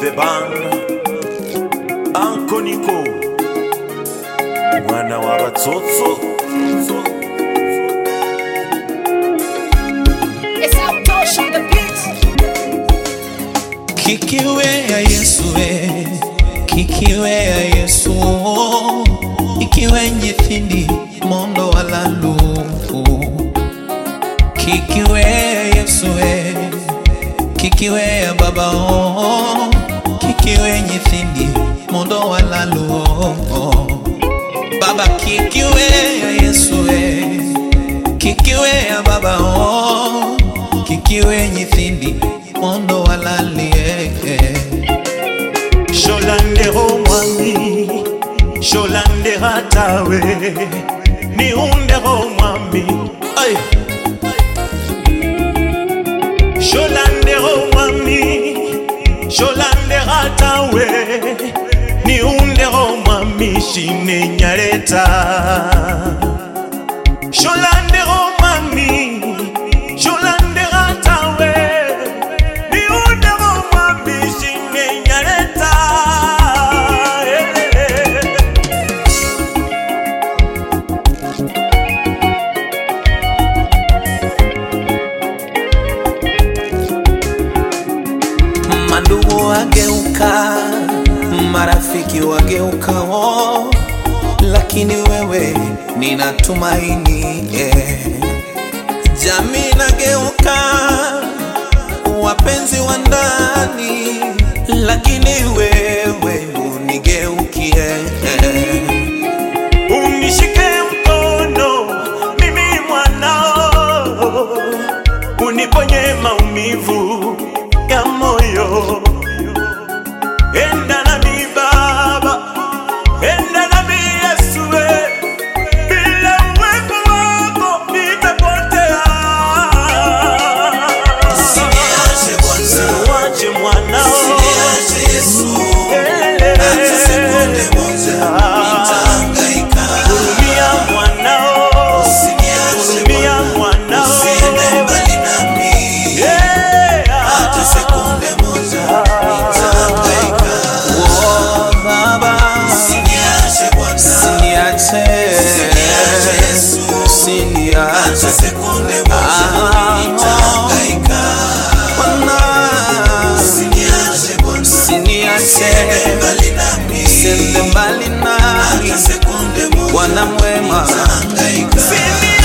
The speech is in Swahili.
the band ankoniko mwana wa batsotso It's Outdoors on the beat. kikiwe ya yesu e kikiwe ya yesu ikiwe nyithindi mondo walalu kikiwe ya yesu e kikiwe ya baba o kikiwe nyithindi mondo walalu baba kikiwe ya yesu e kikiwe ya baba o kikiwe nyithindi mondo walalie sholandero mwami sholandera tawe niundero mwami Ay. sholandero mwami sholandera tawe niundero mwami shinenyareta sholandero mwami sholandera tawe niundero mwami shinenyareta mandugu wageuka marafiki wageuka oh, lakini wewe nina tumaini eh. jamii nageuka wapenzi wa ndani lakini wewe unigeukie eh. unishike mkono mimi mwanao uniponye maumivu ya moyo enda nami baba enda nami yesu we. bila uwepo wako nitapotea Usiniache Bwana. Usiwache mwanao Elele. Hurumia mwanao Hurumia mwanao Yeah. Oh, Baba, usiniache. Usiniache. Ah, Bwana, usiniache. Usiende mbali nami Bwana mwema Usiniache